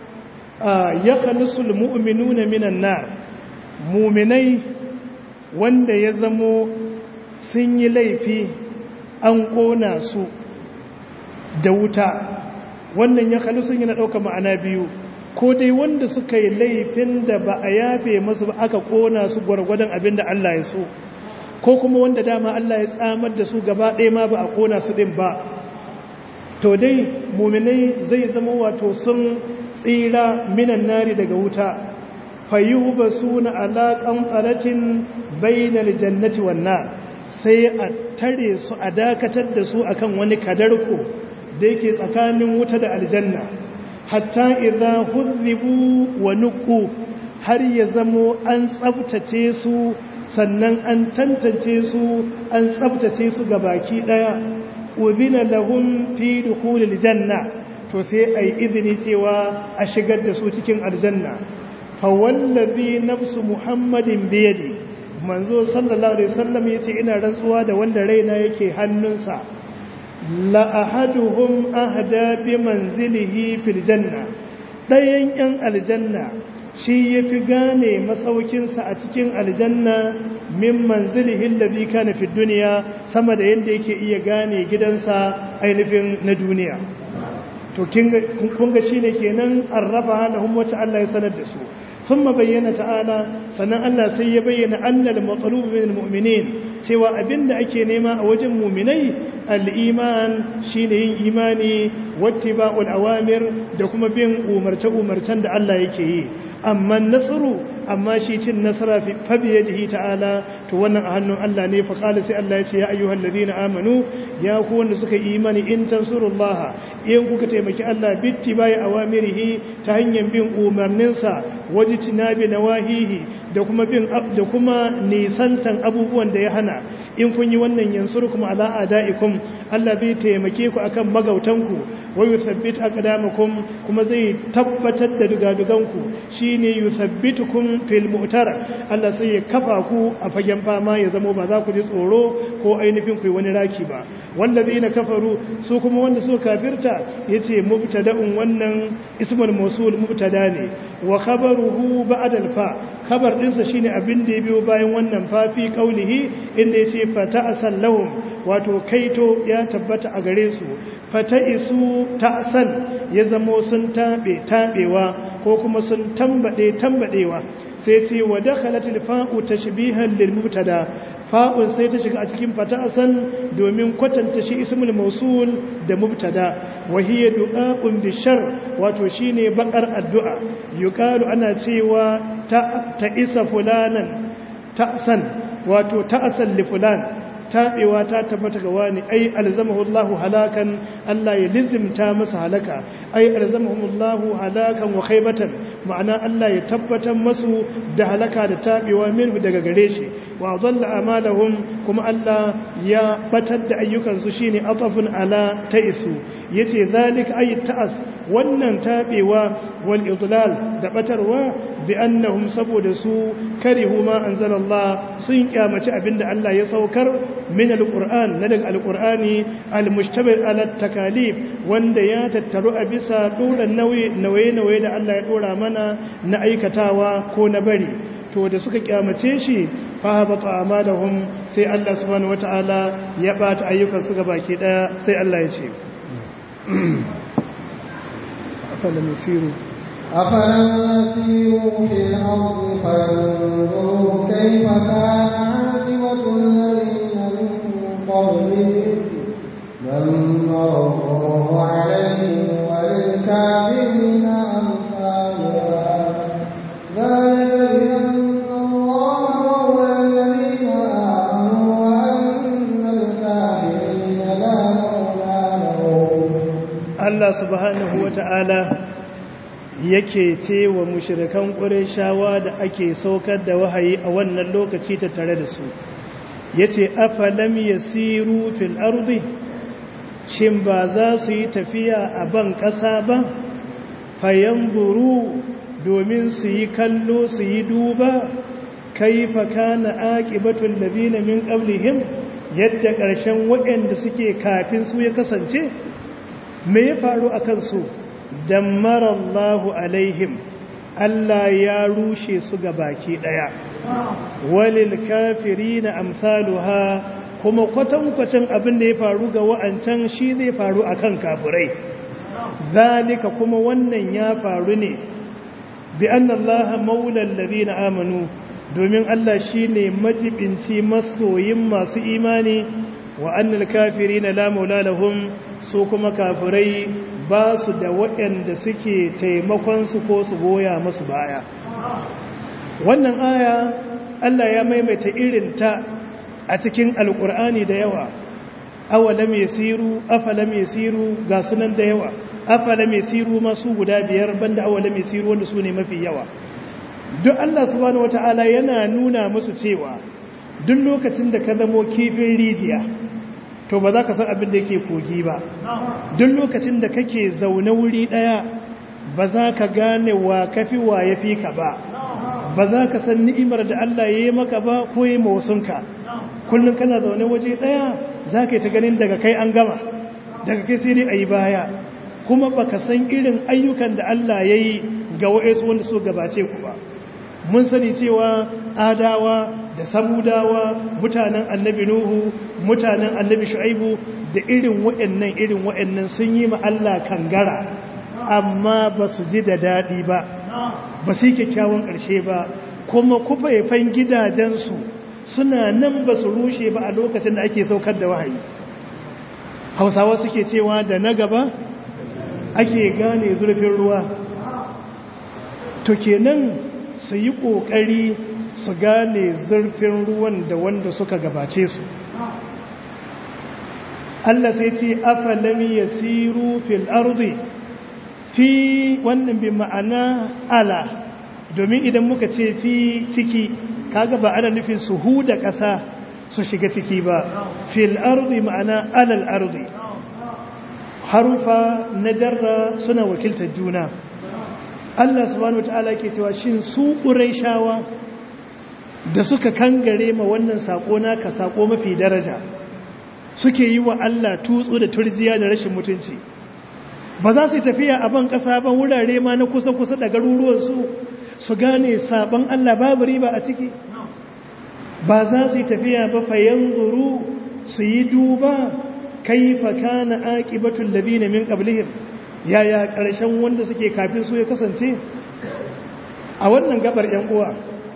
ya khalisul mu'minuna minan nar mu'minai wanda ya zamo sun yi laifi an kona su da wuta wannan ya khalisun yana ɗauka ma'ana biyu ko dai wanda suka yi laifin da ba a yafe masu ba aka kona su gwargwadon abin da Allah ya so ko kuma wanda dama Allah ya tsamar da su gaba ɗaya ma ba a kona su ɗin ba to dai muminai zai zama wato sun tsira minan nari daga wuta fayyuhu ba su na alaƙan tsaratin bainal jannati wannan sai a tare su a dakatar da su akan wani kadarko da yake tsakanin wuta da aljanna hatta idza hudhibu wa nuqu har ya zamo an tsabtace su sannan an tantance su an tsabtace su ga baki daya ubina lahum fi dukhulil janna to sai ai izini cewa a shigar da su cikin aljanna fa wallazi nafsu muhammadin biyadi manzo sallallahu alaihi wasallam yace ina rantsuwa da wanda raina yake hannunsa la ahaduhum ahda bi manzilihi fil janna dayan yan aljanna shi yafi gane masaukinsa a cikin aljanna min manzilihi alladhi kana fid dunya sama da yanda yake iya gane gidansa ainihin na duniya to kun ga shine kenan arraba lahum wata Allah ya sanar da su ثم بين تعالى sannan Allah sai ya bayyana annal matlub min almu'minin cewa abinda ake nema a wajen mu'minai al-iman shine yin imani wattiba'ul awamir da kuma bin umarce umarcen da Allah yake yi amma nasru amma shi cin nasara fi fabiyadihi ta'ala to wannan a hannun Allah ne fa qala sai Allah ya ce ya ayyuhal ladina amanu ya ku wanda suka yi imani in tansurullaha in kuka taimaki Allah bitti bai awamirihi ta hanyar bin umarninsa wajitinabi nawahihi da kuma bin da kuma nisantan abubuwan da ya hana in kun yi wannan yansurukum ala adaikum Allah zai taimake ku akan magautanku wa yuthabbit aqdamakum kuma zai tabbatar da dugaduganku shine yuthabbitukum fil mu'tara Allah sai ya kafa ku a fagen fama ya zamo ba za ku ji tsoro ko ainihin ku yi wani raki ba wallazina kafaru su kuma wanda suka kafirta yace mubtada'un wannan ismul mawsul mubtada ne wa khabaruhu ba'da al-fa khabar dinsa shine abin da ya biyo bayan wannan fa fi qaulihi inda yace fata asallahum wato kaito ya tabbata a gare su fata isu ta'san ya zamo sun tabe tabewa ko kuma sun tambade tambadewa sai ce wa dakhalatil fa'u tashbihan lil mubtada fa'un sai ta shiga a cikin fata'asan domin kwatanta shi ismul mausul da mubtada wa hiya du'a'un bishar wato shine bakar addu'a yuqalu ana cewa ta, ta isa fulanan ta'san wato ta'san li fulan taɓewa ta tabbata ga wani ai alzamahu Allahu halakan Allah ya lizimta masa halaka ai alzamahu Allahu halakan wa khaybatan ma'ana Allah ya tabbatar masu da halaka da taɓewa minhu daga gare shi wa dhalla amalahum kuma Allah ya batar da ayyukansu shine atafun ala ta'isu yace zalika ay ta'as wannan tabewa wal idlal da batarwa bi annahum saboda su karihu ma anzalallah sun kyamaci abinda Allah ya saukar min alquran na daga alqurani almushtamil ala takalif wanda ya tattaru a bisa doran nauyi nauye da Allah ya dora mana na aikatawa ko na bari to da suka kyamace shi fa habata amalahum sai Allah subhanahu wataala ya bata ayyukan su baki daya sai Allah ya ce afalam yasiru أفلم يسيروا في الأرض فينظروا كيف كان عاقبة الذين من قبلهم دمر الله عليهم وللكافرين أمثالها ذلك بأن الله مولى الذين آمنوا وأن الكافرين لا مولى لهم Allah subhanahu wata'ala yake ce wa mushrikan ƙureshawa da ake saukar da wahayi a wannan lokaci ta tare da su yace afalam yasiru fil ardi shin ba za su yi tafiya a ban ƙasa ba fayanzuru domin su yi kallo su yi duba kaifa kana aqibatul ladina min qablihim yadda ƙarshen waɗanda suke kafin su ya kasance me ya faru akan su dammara Allahu alaihim Allah ya rushe su ga baki daya walil kafirina amsaluha kuma kwatankwacin abin da ya faru ga wa'ancan shi zai faru akan kafirai zalika kuma wannan ya faru ne bi anna Allah maulal ladina amanu domin Allah shine majibinci masoyin masu imani wa annal kafirina la maula lahum su kuma kafirai ba su da waɗanda suke taimakon su ko su goya musu baya wannan aya Allah ya maimaita irin ta a cikin alkur'ani da yawa awalam yasiru afalam yasiru ga sunan da yawa afalam yasiru masu guda biyar banda awalam yasiru wanda su ne mafi yawa duk Allah subhanahu wata'ala yana nuna musu cewa duk lokacin da ka zamo kifin rijiya to ba za ka san abin da yake kogi ba duk lokacin da kake zaune wuri daya ba za ka gane wa kafi wa ya fi ka ba ba za ka san ni'imar da Allah ya yi maka ba ko yi mawusunka kullum kana zaune waje daya za ka yi ta ganin daga kai an gama daga kai sai dai a yi baya kuma ba ka san irin ayyukan da Allah ya yi ga wa'esu wanda so gabace ku ba mun sani cewa adawa da samudawa mutanen annabi nuhu mutanen annabi shu'aibu da irin wa'annan irin wa'annan sun yi ma Allah kangara amma ba su ji da daɗi ba ba su yi kyakkyawan ƙarshe ba kuma kufaifan gidajensu suna nan ba su rushe ba a lokacin da ake saukar da wahayi hausawa suke cewa da na gaba ake gane zurfin ruwa to kenan su yi ƙoƙari su gane zurfin ruwan da wanda suka gabace su Allah sai ce afalami ya siru fil ardi fi wannan bi ma'ana ala domin idan muka ce fi ciki kaga ba ana nufin su huda ƙasa su shiga ciki ba fil ardi ma'ana alal ardi harufa na jarra suna wakiltar juna Allah subhanahu wataala ke cewa shin su shawa da suka kangare ma wannan sako naka sako mafi daraja suke yi wa Allah tutsu da turjiya da rashin mutunci ba za su tafiya a ban kasa ba wurare ma na kusa-kusa da garuruwansu su gane sabon Allah babu riba a ciki ba za su tafiya ba fayan zuru su yi duba kaifa kana aqibatul ladina min qablihim yaya ƙarshen wanda suke kafin su ya kasance a wannan gabar ‘yan uwa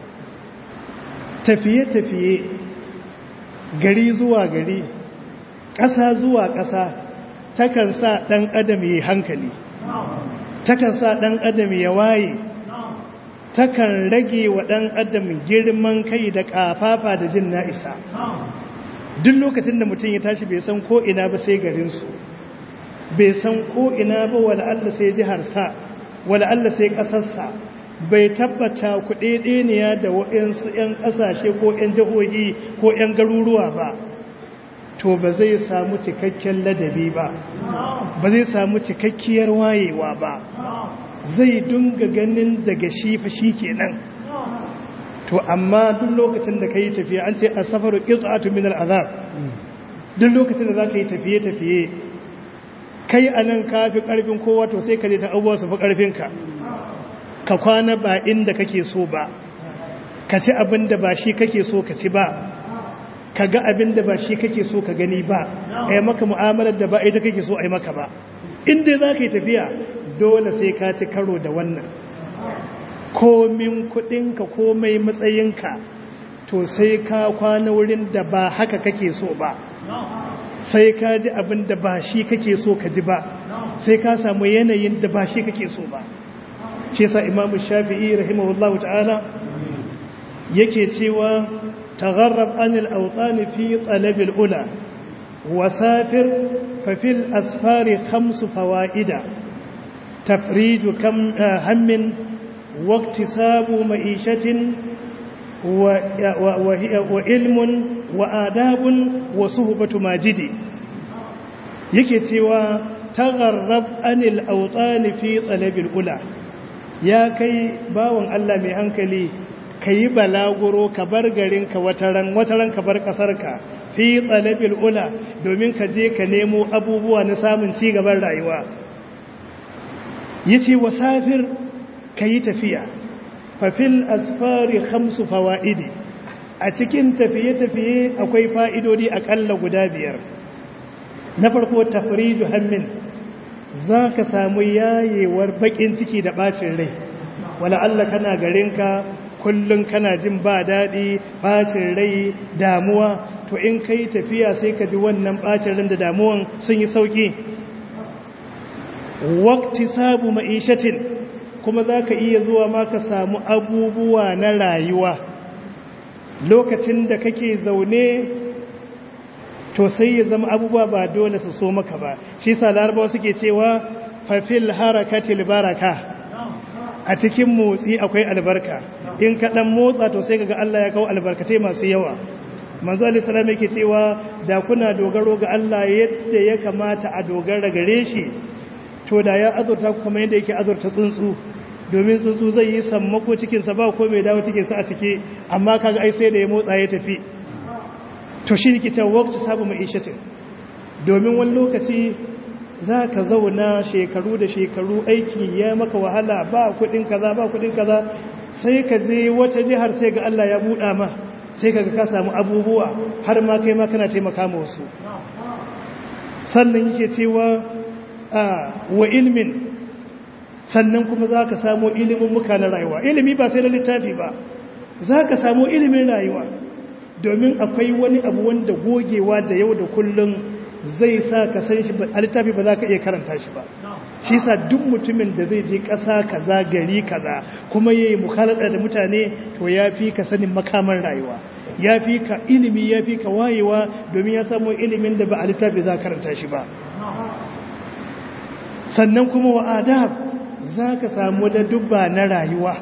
tafiye-tafiye gari zuwa gari ƙasa zuwa ƙasa takan sa ɗan adam ya hankali takan sa ɗan adam ya waye takan rage wa ɗan adam girman kai da ƙafafa da jin na'isa duk lokacin da mutum ya tashi bai san ko ina ba sai garinsu bai san ko ina ba wala Allah sai jiharsa wala Allah sai kasarsa bai tabbata kuɗeɗeniya da waɗansu 'yan ƙasashe ko 'yan jihohi ko 'yan garuruwa ba to ba zai samu cikakken ladabi ba ba zai samu cikakkiyar wayewa ba zai dunga ganin daga shi fa shi kenan to amma duk lokacin da ka yi tafiya an ce a safaru ƙirƙatu min al'azab duk lokacin da za ka yi tafiye-tafiye kai a nan ka fi ƙarfin kowa to sai ka je ta abubuwa su fi ƙarfinka ka kwana ba inda kake so ba ka ci abin da ba shi kake so ka ci ba ka ga abin da ba shi kake so ka gani ba a yi maka mu'amalar da ba ita kake so a yi maka ba inda za ka yi tafiya dole sai ka ci karo da wannan komin kudinka komai matsayinka to sai ka kwana wurin da ba haka kake so ba sai ka ji abin da ba shi kake so ka ji ba sai ka samu yanayin da ba shi kake so ba shi sa imamu shafi'i rahimahullahu ta'ala yake cewa tagharrab anil awtani fi talabil ula wasafir fa fil asfari khamsu fawaida tafriju kam hammin واكتساب معيشة وعلم وآداب وصحبة ماجد yake cewa tagharrab anil awtani fi talabil ula ya kai bawon Allah mai hankali kayi balaguro ka bar garin ka wataran wataran ka bar kasar ka fi talabil ula domin ka je ka nemo abubuwa na samun ci gaban rayuwa yace wasafir ka yi tafiya fafil asfari hamsu fawa'idi a cikin tafiye-tafiye akwai fa'idodi akalla guda biyar na farko tafriju hammin za ka samu yayewar bakin ciki da bacin rai wala Allah kana garinka kullum kana jin ba daɗi bacin rai damuwa to in ka yi tafiya sai ka ji wannan bacin ran da damuwan sun yi sauƙi wakti sabu ma'ishatin kuma za ka iya zuwa ma ka samu abubuwa na rayuwa lokacin da kake zaune to sai ya zama abubuwa ba dole su so maka ba shi sa larabawa suke cewa fafil harakatil baraka a cikin motsi akwai albarka in ka dan motsa to sai kaga Allah ya kawo albarkatai masu yawa manzo Ali sallallahu yake cewa da kuna dogaro ga Allah yadda ya kamata a dogara gare shi to da ya azurta ku kamar yadda yake azurta tsuntsu domin tsuntsu zai yi sammako cikinsa ba ko mai dawo cikinsa a ciki amma kaga ai sai da ya motsa ya tafi to shi ne ta wakci sabu mai ishatin domin wani lokaci za ka zauna shekaru da shekaru aiki ya maka wahala ba kudin kaza ba kudin kaza sai ka je wata jihar sai ga Allah ya buɗa ma sai ka ka samu abubuwa har ma kai ma kana taimaka ma wasu sannan yake cewa wa ilmin sannan kuma za ka samu ilimin muka na rayuwa ilimi ba sai na littafi ba za ka samu ilimin rayuwa domin akwai wani abu wanda gogewa da yau da kullum zai sa ka san shi a littafi ba za ka iya karanta shi ba shi sa duk mutumin da zai je ƙasa kaza gari kaza kuma ya yi mukhalada da mutane to ya fi ka sanin makaman rayuwa ya fi ka ilimi ya fi ka wayewa domin ya samu ilimin da ba a littafi za karanta shi ba sannan kuma wa adab za ka samu da dubba na rayuwa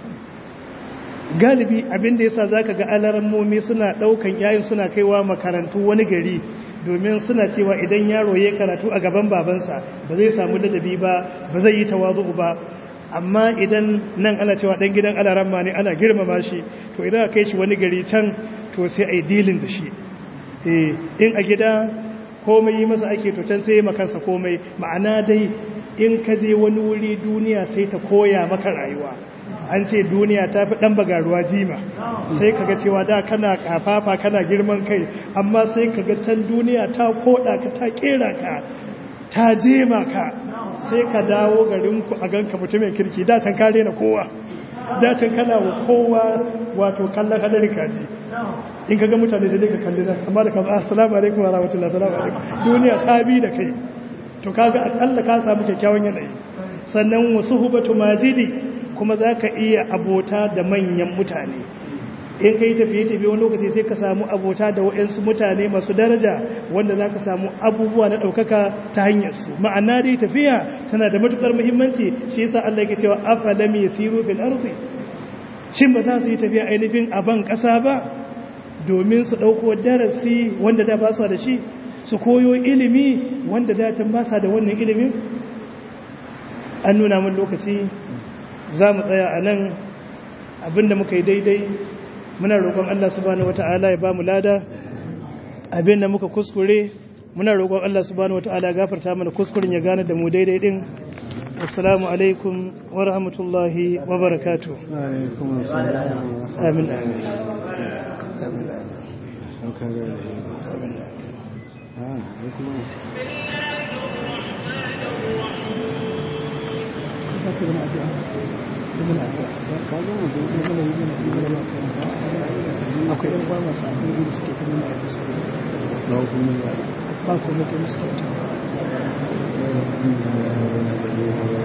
galibi abinda yasa za ka ga alarammomi suna ɗaukan yayin suna kaiwa makarantu wani gari domin suna cewa idan yaro ya karatu a gaban babansa ba zai samu ladabi ba ba zai yi tawazu ba amma idan nan ana cewa dan gidan alaramma ne ana girmama shi to idan aka kai shi wani gari can to sai a yi dilin da shi in a gida komai yi masa ake to can sai yi makansa komai ma'ana dai in ka je wani wuri duniya sai ta koya maka rayuwa an ce duniya ta fi ɗan bagaruwa jima sai kaga cewa da kana kafafa kana girman kai amma sai kaga can duniya ta koda ka ta kera ka ta jema ka sai ka dawo garinku a ganka mutumin kirki da can kare na kowa da can kana wa kowa wato kallon hadarin kaji in kaga mutane sai ka kalli nan amma da ka ba assalamu alaikum wa rahmatullahi assalamu alaikum duniya ta bi da kai to kaga akalla ka samu kyakkyawan yanayi sannan wasu hubatu majidi kuma za ka iya abota da manyan mutane in ka yi tafiye-tafiye wani lokaci sai ka samu abota da waɗansu mutane masu daraja wanda za ka samu abubuwa na ɗaukaka ta hanyarsu ma'ana dai tafiya tana da matuƙar muhimmanci shi yasa Allah yake cewa afalam yasiru fil ardi shin ba za su yi tafiya ainihin a ban ƙasa ba domin su ɗauko darasi wanda da ba su da shi su koyo ilimi wanda da can ba sa da wannan ilimin an nuna mun lokaci za mu tsaya a nan abinda muka yi daidai muna roƙon Allah subhanahu wata'ala ya ba mu lada abinda muka kuskure muna roƙon Allah subhanahu wata'ala ya gafarta mana kuskuren ya gane da mu daidai din assalamu alaikum wa rahmatullahi wa barakatuh amin akwai yan ba masu abin da suke ta nuna a kusa ba kuma ta musu kyauta